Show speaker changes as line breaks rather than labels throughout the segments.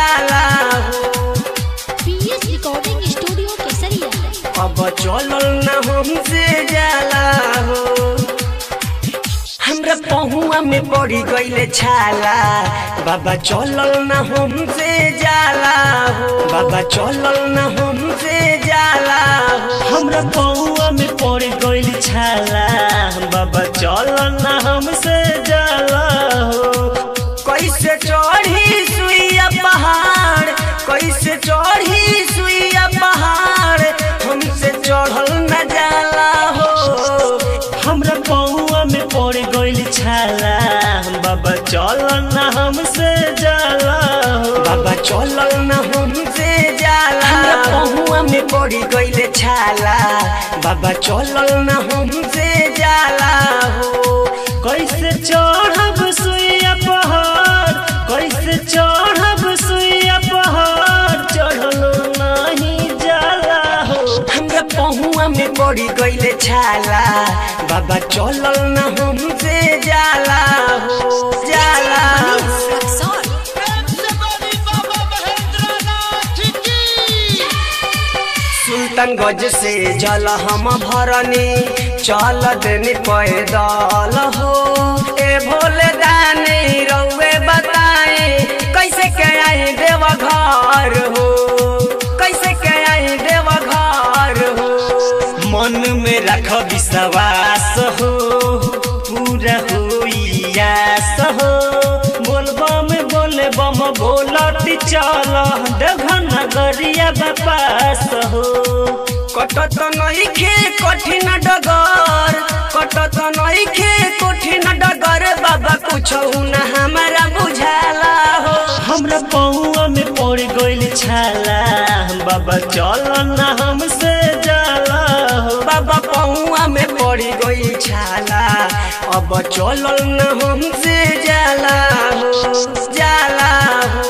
जाला हो
PS recording studio केसरिया
अब चलल न हमसे जाला हो हमरा पहुआ में पड़ी गईले छाला बाबा चलल न हमसे जाला हो बाबा चलल न हमसे जाला हो
हमरा पौआ में पड़ गइल छाला बाबा चल ना हमसे जाला हो
कैसे चढ़ी सुइया पहाड़ कैसे चढ़ी सुइया पहाड़ हमसे चढ़ल न जाला हो
हमरा पौआ में पड़ गइल छाला बाबा चल ना हमसे जाला हो
बाबा चलल न हमसे जाला हमरा पहुआ में पड़ी गईले छाला बाबा चलल न हमसे जाला हो
कैसे चढ़ब सुइया पहाड़ कैसे चढ़ब सुइया पहाड़ चढ़लो नहीं जाला हो
हमरा पहुआ में पड़ी गईले छाला बाबा चलल न हमसे जाला हो जाला हो सुल्तानगंज से जल हम भरनी चल देनी पैदल हो ए भोले दानी रउए बताए कैसे के आई देव घर हो कैसे के आई देव घर हो
मन में रख विश्वास हो पूरा होई आस हो बोलबा में बोले बम बोलत चल देवघर नगरिया बापास हो
कटत नइखे कठिन डगर कटत नइखे कठिन डगर बाबा कुछ न हमारा बुझाला हो
हमरा पौआ में पड़ गइल छाला बाबा चल ना हमसे जाला हो
बाबा पहुआ में पड़ी गई छाला अब चलल न हमसे जाला हो जाला हो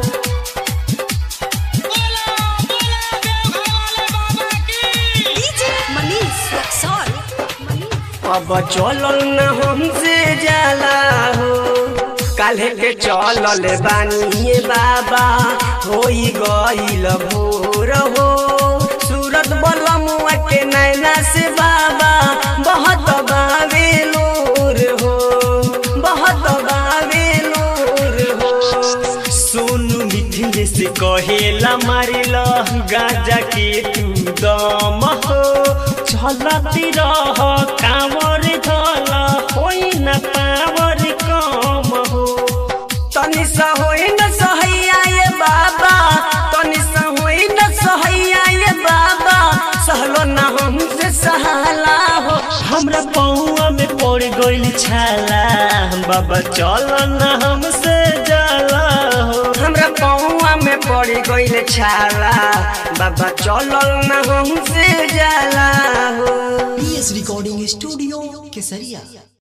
अब चलल न हमसे जाला हो काल्हे के चलल बानिए बाबा होई गईल भोर हो सूरत बलमुआ के नैना से बाबा बहुत बावे लोर हो बहुत बावे लोर हो
सोनू मिथिल से कहेला मारिल गाजा के तू दम हो चलती रह कांवर धल होई न पावर कम हो
तनि सा होई न सहैया ये बाबा तनि सा होई न सहैया ये बाबा सहलो न हमसे सहाला हो
हमरा पौआ में पड़ गइल छाला बाबा चल न हमसे जाला हो
हमरा पौआ में पड़ी गईल छाला बाबा चलल न हमसे जाला हो
पीएस रिकॉर्डिंग स्टूडियो केसरिया